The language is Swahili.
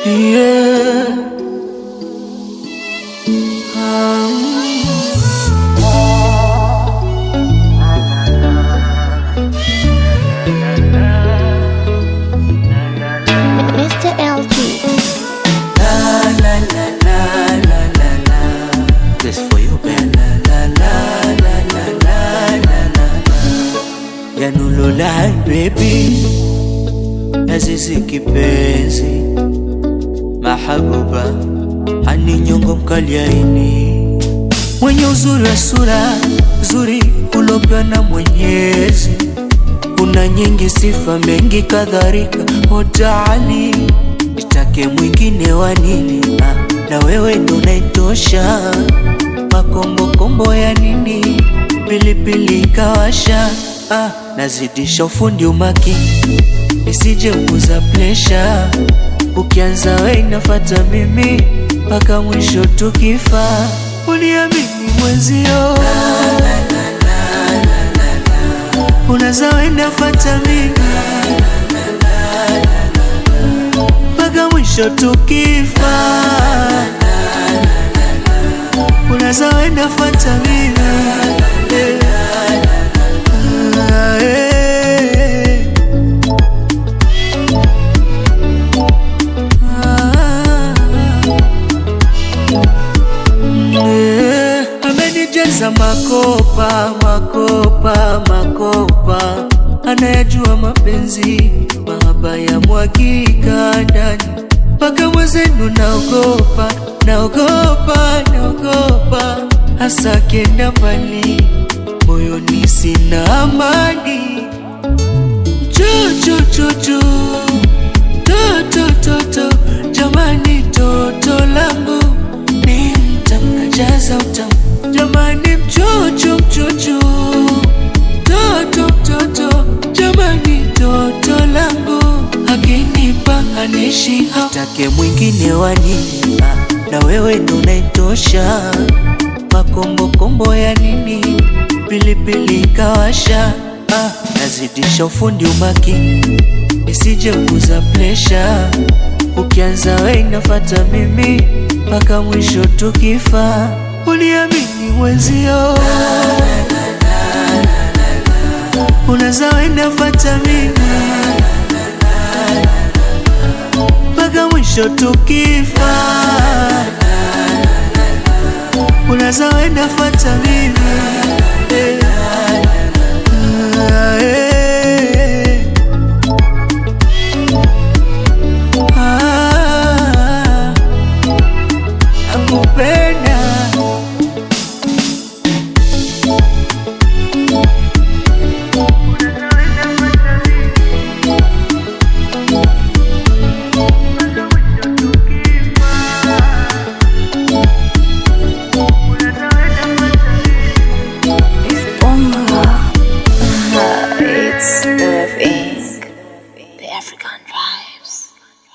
Yeah. Mr. LG. La la la la la la la. This for you, baby. La la la la la la la la. Yanululai baby, Azizi kipenzi, mahabuba hani nyongo mkaliaini, mwenye uzuri wa sura zuri ulopewa na Mwenyezi una nyingi sifa mengi kadhalika hotaali nitake mwingine wa nini ah, na wewe ndo naitosha makombokombo ya nini pilipili kawasha ah, nazidisha ufundi umakini nisije kuza plesha ukianza we inafata mimi mpaka mwisho tukifa uniamini mwenzio Unaza wenda fata mimi mpaka mwisho tukifa. Unaza wenda fata mimi Ah, eh. Ah. Eh, amenijaza makopa makopa makopa, anayajua mapenzi mahaba ya mwakika ndani mpaka mwezenu naogopa naogopa naogopa, hasa akienda mbali moyoni sina amani chuchuchuchu toto toto jamani toto langu ni mtamkajaza utamu jamani mchuchu mchuchu toto mtoto jamani toto langu akinipa anishi take mwingine wa nini Ah, na wewe ndo unaitosha makombokombo ya nini pilipili kawasha ah, nazidisha ufundi umakini nisije kuza plesha ukianza we inafata mimi mpaka mwisho tukifa uniamini mwenzio unaza wenda fata mimi mpaka mwisho tukifa unaza wenda fata mimi eh. Ah, eh. Ah, nakupenda